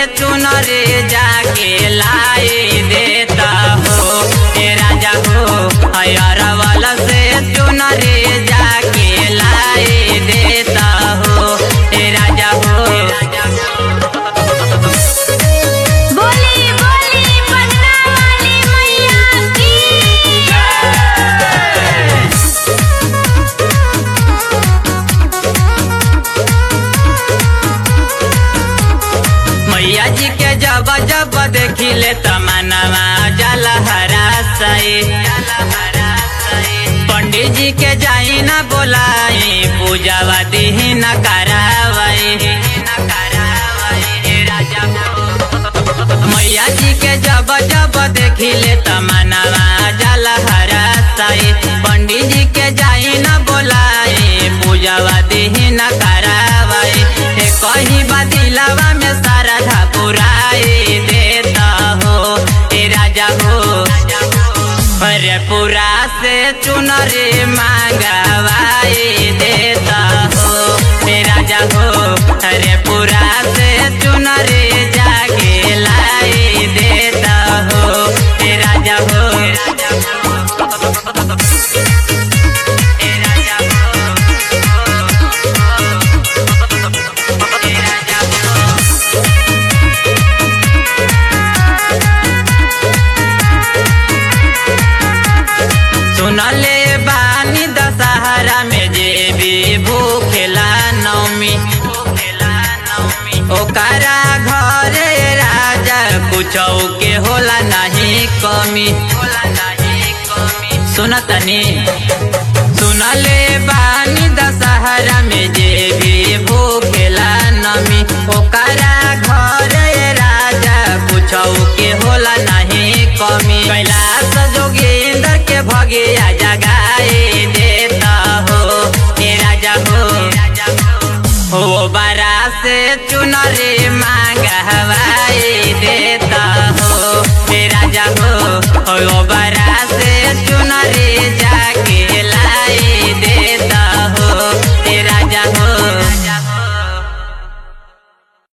चुनरे जाके लाई देता हो हे राजा हो अरवल से चुनरे जाके लाई देता हो हे राजा हो बोली बोली पटना वाली मैया की मैया जी के जब जब देखिले तमनवा जल हरासई पंडित जी के जाई न बोलाई पूजावा दीही न करावई मैया जी के जब जब देखिले तमनवा जल हरासई पंडित जी के जाई न बोलाई पूजावा दीही न करावई हे कहीं बदिलावा में सारा पुराई देता हो हे राजा हो अरे पूरा से चुनरी मांगवाई देता हो हे राजा हो अरे पूरा से चुनरी जाके लाई देता हो हे राजा हो हे राजा सुनले बानी दशहरा में जे भी भूखेला नौमी ओकरा घरे राजा कुछ के होला नहीं कमी सुनतनी सुनले बानी दशहरा में जे भी भूखेला नमी ओकरा घरे राजा कुछ के होला नहीं कमी कैलाश जोगेंद्र के भगिया जगाए देता हो हे राजा हो हो बरा से चुनरी मांग हवाई देता हो हे राजा हो हो बरा से